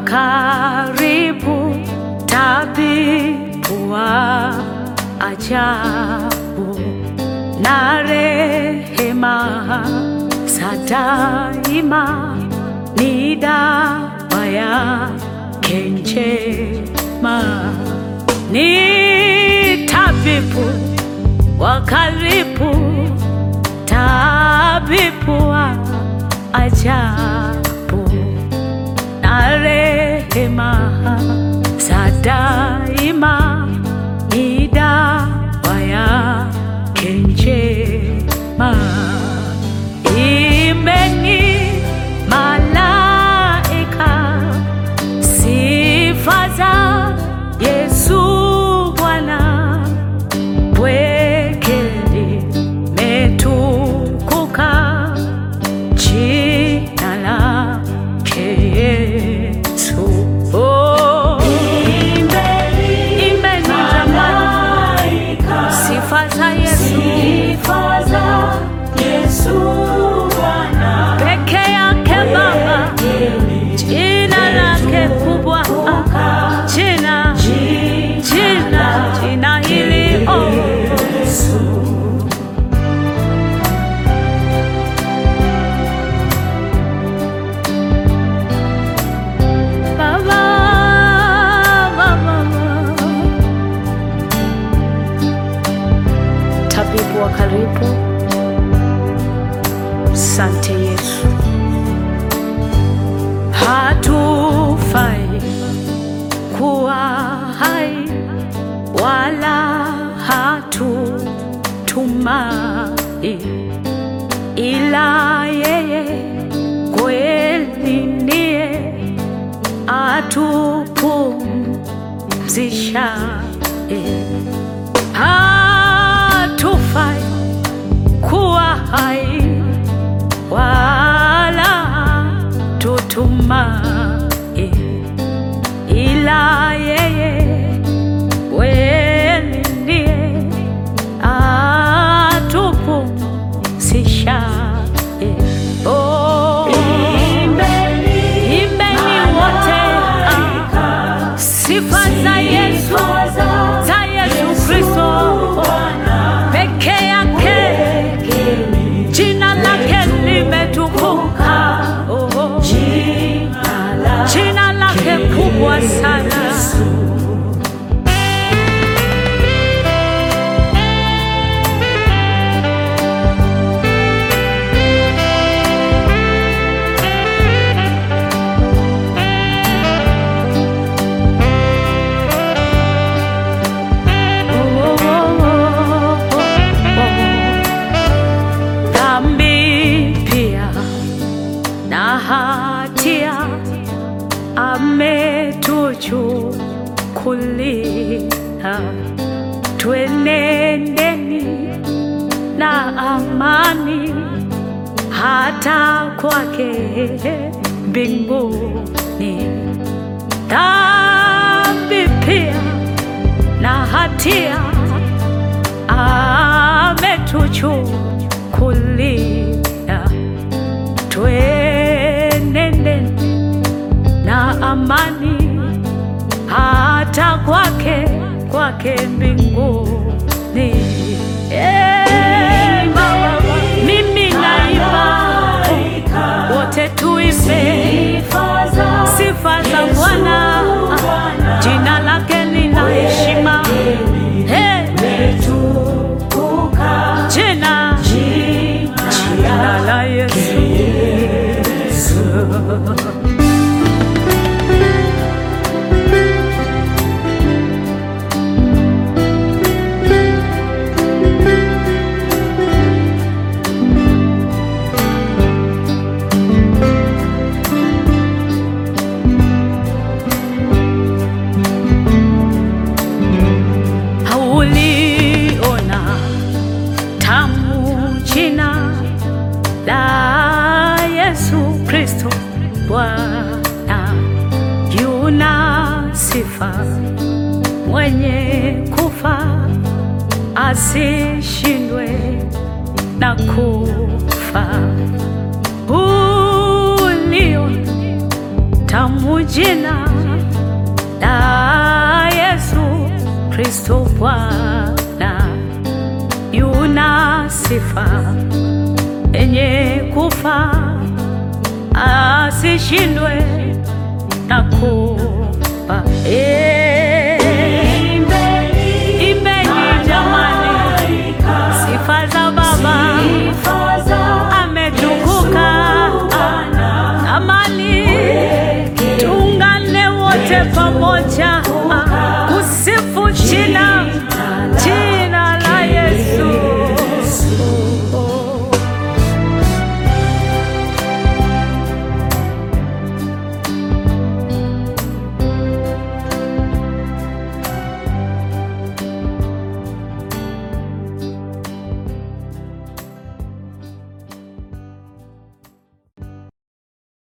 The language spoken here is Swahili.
karibu, tabibu wa ajabu na rehema za daima ni dawa yake njema, ni tabibu wa karibu, tabibu wa ajabu na rehema za daima ni dawa yake njema. Imbeni malaika sifa za Yesu Bwana, pweke limetukuka jina lake Yesu. Oh, imbeni jamani, sifa za Yesu peke yake Baba, jina lake kubwa, jina jina jina hili oh. Baba, Baba, tabibu wa karibu, sante Yesu, hatufai kuwa hai wala hatutumai ila yeye kweli ndiye atupumzishaye. Hatufai kuwa hai wala tutumai, ila yeye kweli ndiye atupumzishaye. Oh, imbeni wote ah, sifa za Yesu, za Yesu Kristo peke yake, jina lake limetukuka, oh, jina lake kubwa sana. Dhambi pia na hatia ametuchukulia, twenendeni na amani hata kwake mbinguni. Dhambi pia na hatia ametuchukulia, twenende na amani hata kwake kwake mbinguni. Eh, Baba, mimi naimba, wote tuimbe sifa za Bwana, jina lake lina heshima. Eh, jina jina la Yesu. Hauliona tamu jina la Yesu Kristo Bwana, yuna sifa mwenye kufa asishindwe na kufa ulio tamu jina la Yesu Kristo Bwana, yuna sifa yenye kufa, asishindwe na kufa. E